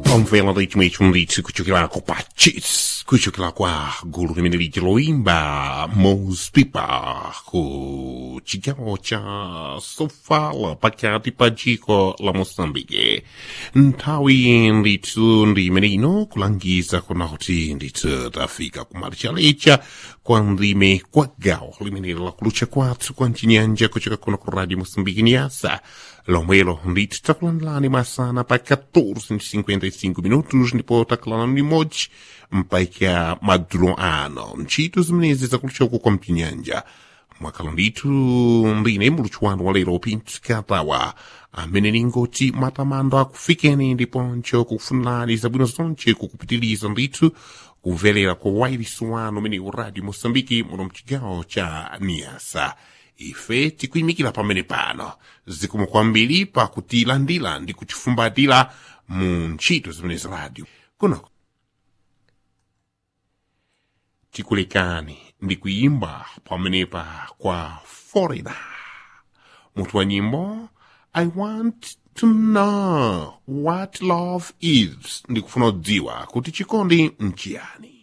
Omvela ultimamente um litro kuchukila kwa pachis kuchukila kwa gulu limene liji loimba mos pipa ku chigawo cha sofala pakati pa dziko la moçambique nthawi ndithu ndi imene ino kulangiza kuna kuti ndithu tafika kumalichalecha kwa ndime kwa gawo limene lakulucha kwathu kwa mchinyanja kuchoka kuno ku radio moçambique niasa lomwelo ndithu takulandilani masana pa 14:55 minutos ndipo takulanani limodzi mpaka madzulo ano ntchito zimenezi zakulucha uko kwa mchinyanja mwakhala ndithu ndine muluthu wanu wa lero pinsikatawa amene ningoti matamando akufikeni ndiponso kukufunirani zabwino zonse kukupitiliza ndithu kumverera kwa wailisi wanu umene uradio moçambike muno mchigawo cha niasa ife tikuyimikira pamene pano zikomo kwambiri pakutilandira ndi kutifumbatira mu ntchito zimenezi radio kunoko tikulekani ndi kuyimba pamenepa kwa foreigner mutu wa nyimbo i want to know what love is ndikufuna kudziwa kuti chikondi nchiyani